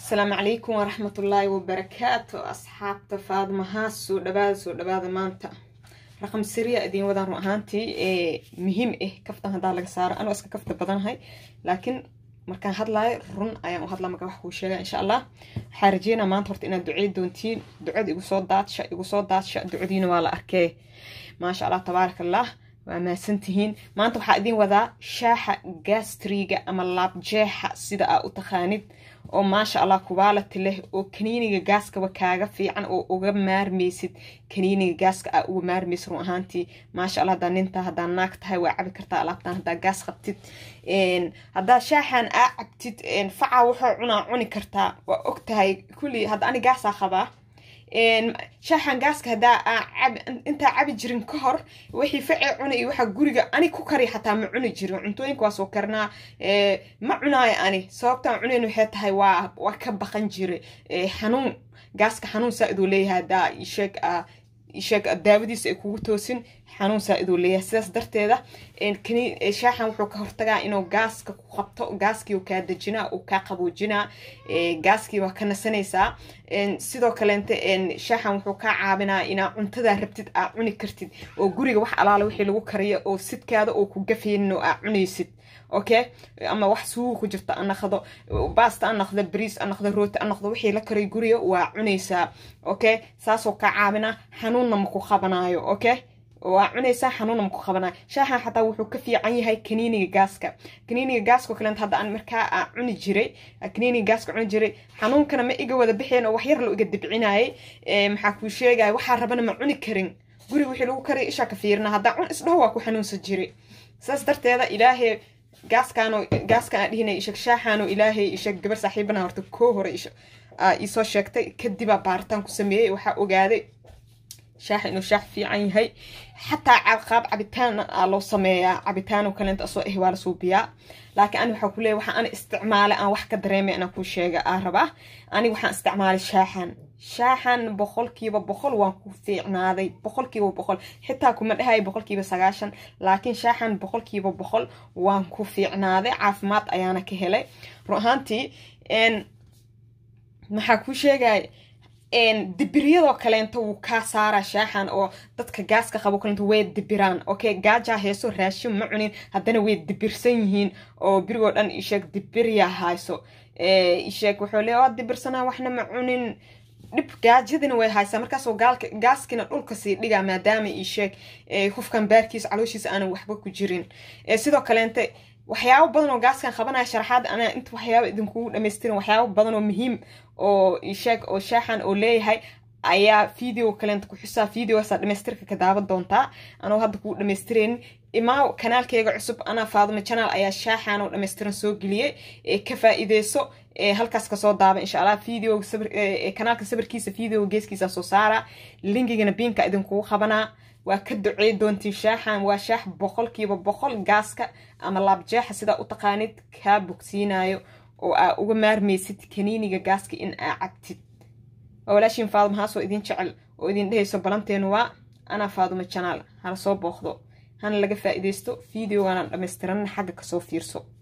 asalaamu calaykum waraxmatullaahi wabarakaatu asxaabta faadmahaa soo dhawaada soo dhawaada maanta raqam siriya idiin wadaan run ahaantii ee muhiim ah kaftan haddaa laga saaro anoo iska kafta badanahay laakiin markaan hadlaayo run ayaan u hadlaa marka wax kuu sheega insha allah waxaa rajeynaa maanta horta inaad ducey doontiin ducada igu soo daadsha igu soo daadsha ducadiina waa la arkee maasha allah tabaaraka allah waa mahadsantihiin maanta waxaa idiin wadaa shaaxa gastriga ama laabjeexa sida aa u taqaanid oo maasha allah kubaalati leh oo kaniiniga gaaskaba kaaga fiican oo uga maarmaysid kaniiniga gaaska aa uga maarmaysid run ahaantii maasha allah haddaa nintaa haddaa naag tahay waa cabi kartaa alaabtaan haddaa gaas qabtid haddaa shaaxan aa cabtid facaa wuxuu cunaa cuni kartaa waa og tahay kulli hadda ani gaasaa qabaa shaaxan gaaska haddaa intaa cabi jirin ka hor wixii facee cuna iyo waxaa guriga ani ku kari xataa ma cuni jirin cuntooyinka waa soo karnaa ma cunaayo ani sababtaan cunayn waxay tahay waa waa ka baqan jire xanuun gaaska xanuun saa-iduu leeyahay haddaa isheeg isheeg daawadiisa ay kugu toosin xanuun saa-iduu leeyahay sidaas darteeda shaaxan wuxuu ka hortagaa inuu gaaska ku qabto gaaskii kaa dejinaa uu kaa qaboojinaa gaaskii waa ka nasanaysaa sidoo kaleente shaaxan wuxuu kaa caabinaa inaa cuntadaa rabtid aa cuni kartid oo guriga wax alaala wixii lagu kariyo oo sidkaada oo ku gafaynin oo aa cunaysid okay ama wax suuga ku jirto anaqdo baasta anaqdo bariis anaqdo rooti anaqdo wixii la karay guriga waa cunaysaa okay saasoo kaa caabinaa xanuunna maku qabanaayo okay waa cunaysaa xanuunna maku qabanaayo shaaxan xataa wuxuu ka fiican yahay kaniiniga gaaska kaniiniga gaaska oo kaleenta hadda aan markaa aa cuni jiray kaniiniga gaaska cuni jiray xanuunkana ma iga wada bixeen oo waxyar lo iga dibcinayay maxaa kuu sheegaya waxaa rabana ma cuni karin guriga wixii lagu kariya ishaa ka fiirina haddaa cun isdhaho waa ku xanuunsan jiray saas darteeda ilaahay gaaskaano gaaskan aa dhihinay isheg shaaxaano ilaahay isheg gabar saaxiibana horta koo hore iisoo sheegtay kadibaa baaritaan ku sameeyey waxaa ogaaday shaaxa inuu shaax fiican yahay xataa qaab cabitaan aa loo sameeyaa cabitaano kaleenta asoo ah waa la suubiyaa laakiin ani waxaa kuleeya waxaa ani isticmaalay aan wax ka dareemay inaan kuu sheega aa rabaa aniga waxaan isticmaalay shaaxan shaaxan boqolkiiba boqol waan ku fiicnaaday boqolkiiba boqol xitaa kuma dhahay boqolkiiba sagaashan laakiin shaaxan boqolkiiba boqol waan ku fiicnaaday caafimaad ayaana ka helay run ahaantii maxaa kuu sheegaya dibiryadoo kaleento wuu kaa saaraa shaaxan oo dadka gaaska qabo kaleento way dibiraan okay gaajaa heeso raashin ma cunin haddana way dibirsan yihiin oo birigoo dhan isheeg dibiryaa hayso isheeg wuxuu leeya waa dibirsanaa waxna ma cunin dhib gaajadina way haysaa markaasoo gaalka gaaskina dhulka sii dhigaa maadaama isheeg qofkan baarkiisa calooshiisa aanan waxba ku jirin sidoo kaleente waxyaabo badan oo gaaskan qabanaya sharaxaad anaa inta waxyaaba idinkugu dhamaystirin waxyaabo badan oo muhiim oo isheeg oo shaaxan oo leeyahay ayaa video kaleenta ku xusaa videogaasa dhamaystirka ka daawan doontaa anoo hadda kuu dhamaystireen imaa kanaalkeyga cusub anaa faaduma janaal ayaa shaaxan oo dhamaystiran soo geliyey ka faa-iideyso halkaas kasoo daaba insha allah video kanaalka sabirkiisa video geeskiisa soo saara linkigana biinka idinkugu qabanaa waa ka ducey doontiin shaaxan waa shaax boqolkiiba boqol gaaska ama laabjeexa sidaa u taqaanid kaa bogsiinayo oo aa uga maarmaysid kaniiniga gaaska in aa cabtid waa walaashiin faaduma haasoo idin jecel oo idin dhehayso balanteenu waa anaa faaduma janaal hala soo booqdo hana laga faa-iideysto videogaanaan dhammaystiranna xagga kasoo fiirso